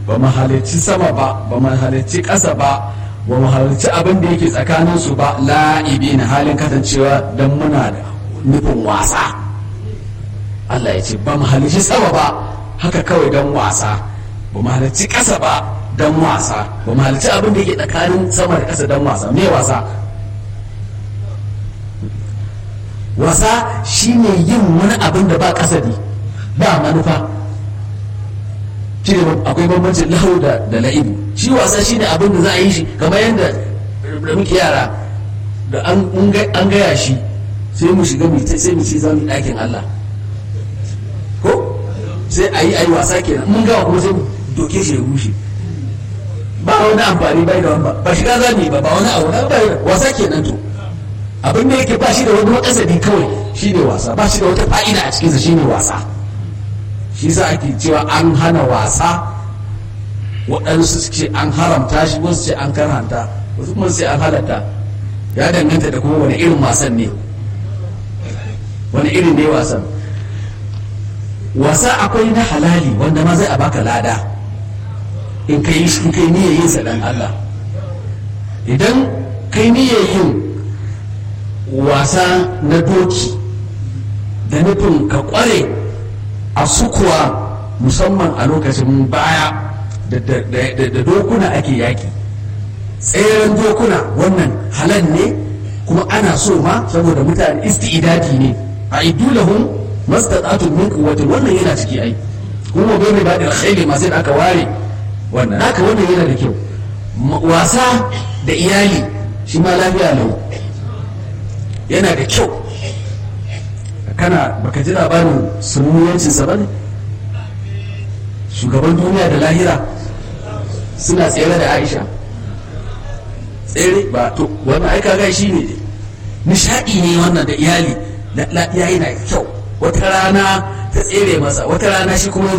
ba mu halicci sama ba ba mu halicci ƙasa ba ba mu halicci abin da yake tsakanin su ba la'ibi na halin kasancewa don muna da nufin wasa Allah ya ce ba mu halicci sama ba haka kawai don wasa ba mu halicci ƙasa ba don wasa ba mu halicci abin da yake tsakanin sama da ƙasa don wasa me wasa wasa shine yin wani abin da ba kasadi ba manufa shi akwai bambancin lahu da da la'ibu shi wasa shine abin da za a yi shi kamar yadda da muke yara da an gaya shi sai mu shiga mu sai mu ce za mu yi ɗakin Allah ko sai a yi a yi wasa kenan mun gawa kuma sai mu doke shi ya rushe ba wani amfani bai da wani ba shiga za mu yi ba ba wani abu na wasa kenan to abin da yake ba shi da wani makasadi kawai shi ne wasa ba shi da wata fa'ida a cikinsa shi ne wasa shi sa ake cewa an hana wasa waɗansu su ce an haramta shi wasu ce an karanta wasu kuma sai an halatta ya danganta da kuma wani irin wasan ne wani irin ne wasan wasa akwai na halali wanda ma zai a baka lada in kai in kai niyyar yin sa dan Allah idan kai niyyar yin wasa na doki da nufin ka kware a sukuwa musamman a lokacin baya da dokuna ake yaki tseren dokuna wannan halal ne kuma ana so ma saboda mutane isti'idadi ne a idulahum mastata'atun min quwwatin wannan yana ciki ai kuma bai ba da alkhairi ma sai aka ware wannan haka wannan yana da kyau wasa da iyali shi ma lafiya lau yana da kyau kana baka ji labarin sunuyancinsa ba ne shugaban duniya da lahira suna tsere da aisha tsere ba to wannan aika gai shi ne nishaɗi ne wannan da iyali yayi na kyau wata rana ta tsere masa wata rana shi kuma